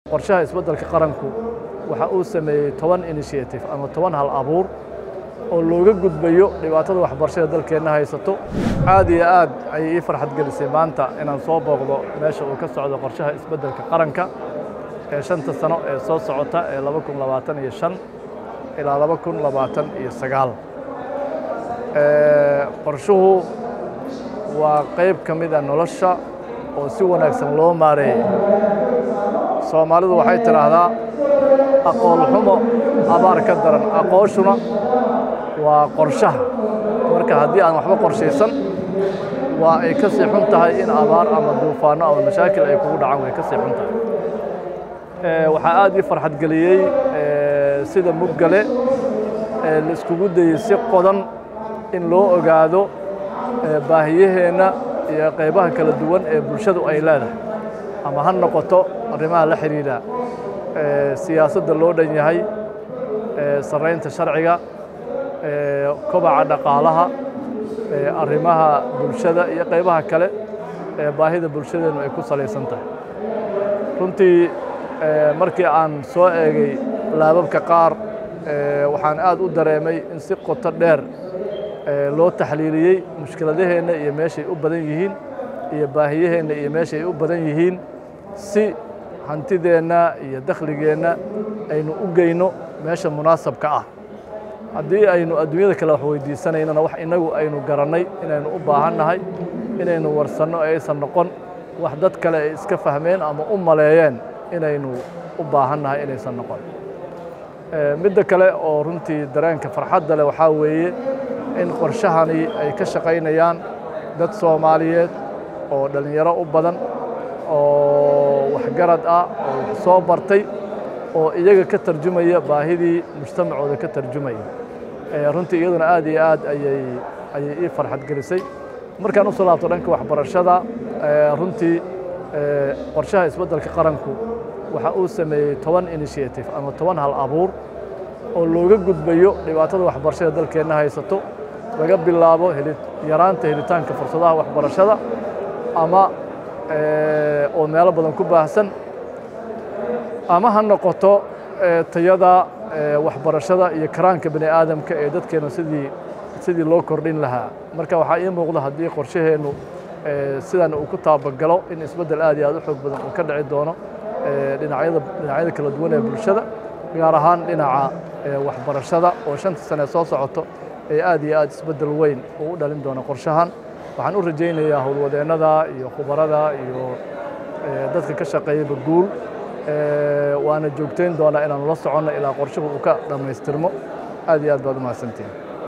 qorshaha isbeddelka qaranku waxa uu sameeyey toban initiative ama toban hal abuur oo looga gudbayo dhibaatada waxbarashada dalkeenna haysato aad iyo aad ayay ii farxad gelisay maanta inaan soo booqdo meesha uu ka socdo qorshaha isbeddelka qaranka ee shanta sano ee soo socota ee laba kun labaatan iyo shan ilaa laba kun labaatan iyo sagaal qorshuhu waa qayb ka mid a nolosha oo si wanaagsan loo maareeyey soomaalidu waxay tidhaahdaa aqoon xumo abaar ka daran aqooshuna waa qorshaha marka haddii aan waxba qorshaysan waa ay ka sii xun tahay in abaar ama duufaanno ama mashaakil ay kugu dhacaan way ka sii xun tahay waxaa aad ii farxad geliyey sida muggale la iskugu dayey si qodan in loo ogaado baahiyaheenna iyo qaybaha kala duwan ee bulshadu ay leedahay ama ha noqoto arrimaha la xidhiidha siyaasadda loo dhan yahay sarraynta sharciga kobaca dhaqaalaha arrimaha bulshada iyo qaybaha kale ee baahida bulshadeennu ay ku salaysan tahay runtii markii aan soo eegay laababka qaar waxaan aad u dareemay in si qoto dheer loo taxliiliyey mushkiladaheenna iyo meeshay u badan yihiin iyo baahiyaheenna iyo meeshay u badan yihiin si hantideenna iyo dakhligeenna aynu u geyno meesha munaasabka ah haddii aynu adduunyada kale wax weydiisanaynana wax innagu aynu garannay inaynu u baahannahay inaynu warsanno ee aysan noqon wax dad kale ay iska fahmeen ama u maleeyeen inaynu u baahannahay inaysan noqon midda kale oo runtii dareenka farxadda leh waxaa weeye in qorshahani ay ka shaqaynayaan dad soomaaliyeed oo dhallinyaro u badan oo waxgarad ah oo wax soo bartay oo iyaga ka tarjumaya baahidii mujtamacooda ka tarjumaya runtii iyaduna aad iyo aad ayay ayay ii farxad gelisay markaan u soo laabto dhanka waxbarashada runtii qorshaha isbeddelka qaranku waxa uu sameeyey toban initiative ama toban hal abuur oo looga gudbayo dhibaatada waxbarashada dalkeenna haysato laga bilaabo yaraanta helitaanka fursadaha waxbarashada ama oo meelo badan ku baahsan ama ha noqoto tayada waxbarashada iyo karaanka bani aadamka ee dadkeenna sidii sidii loo kordhin lahaa marka waxaa ii muuqda haddii qorshaheennu sidan uu ku taabagalo in isbeddel aad iyo aad u xoog badan uu ka dhici doono dhinacyada dhinacyada kala duwan ee bulshada gaar ahaan dhinaca waxbarashada oo shanta sane soo socoto ee aad iyo aad isbeddel weyn uu u dhalin doono qorshahan waxaan u rajaynayaa howlwadeennada iyo khubarada iyo dadka ka shaqeeyaba guul waana joogtayn doonaa inaanu la soconno ilaa qorshuhu uu ka dhammaystirmo aad iyo aad baad u mahadsantihin